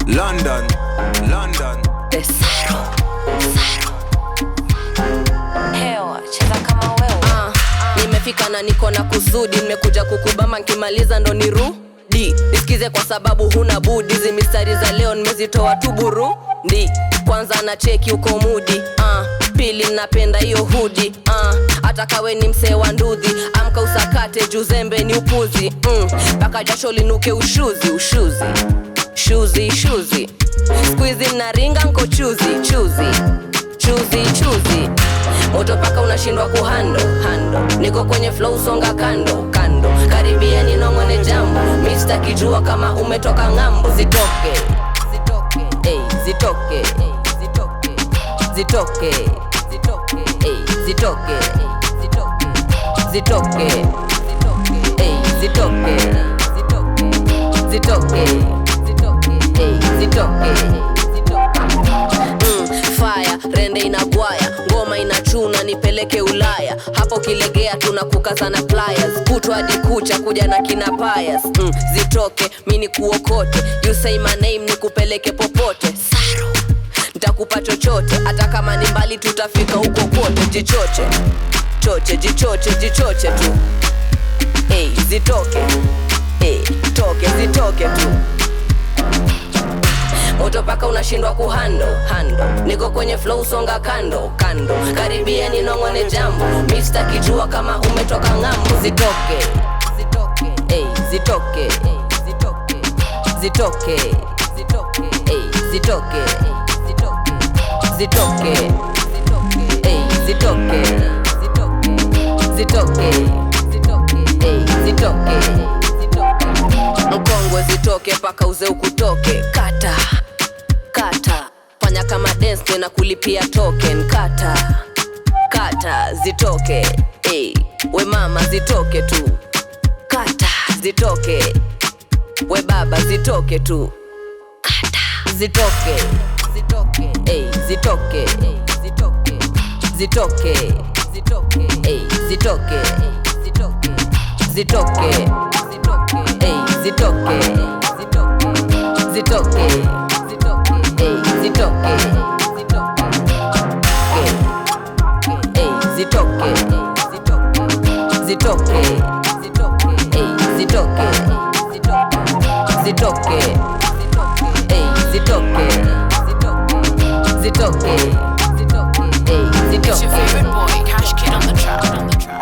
London, London. Desaro. hewa cheza kama wewe Ah, nimefika na niko na kusudi nimekuja kukubama nkimaliza ndo nirudi nisikize kwa sababu huna budi hizi mistari za leo nimezitoa tu burundi kwanza na cheki uko mudi ah, pili napenda hiyo hudi ah, hata kawe ni msee wa ndudhi amka usakate juzembe ni upuzi mpaka mm, jasho linuke ushuzi ushuzi shuzi shuzi skuizi naringa nko chuzi chuzi chuzi chuzi moto paka unashindwa kuhando hando niko kwenye flow songa kando kando karibia ninongone jambo mista kijua kama umetoka ng'ambo zitoke zitoke ey, zitoke zitoke zitoke zitoke ey, zitoke zitoke ey, zitoke zitoke ey, zitoke mm, fire rende inagwaya ngoma inachuna nipeleke ulaya hapo kilegea tunakukazana pliers kutwa hadi kucha kuja na kina payas mm, zitoke mi ni kuokote you say my name nikupeleke popote saro ntakupa chochote hata kama ni mbali tutafika huko kote jichoche choche jichoche jichoche tu hey, zitoke hey, toke zitoke tu moto paka unashindwa kuhando hando niko kwenye flow songa kando kando karibia ninongone jambo mista kijua kama umetoka ng'ambo zitoke zitoke ey, zitoke ey, zitoke zitoke zitoke ey, zitoke zitoke zitoke ey, zitoke zitoke ey, zitoke mkongwe zitoke paka uze ukutoke kata kata fanya kama dance na kulipia token kata kata zitoke hey, we mama zitoke tu kata zitoke we baba zitoke tu kata zitoke zitoke hey, zitoke hey, zitoke zitoke zitoke hey, zitoke zitoke zitoke hey, zitoke zitoke zitoke hey, zitoke hey, zitoke zitoke hey, zitoke zitoke hey, zitoke zitoke hey, It's your zitoke favorite boy, Cash Kid on the track. On the track.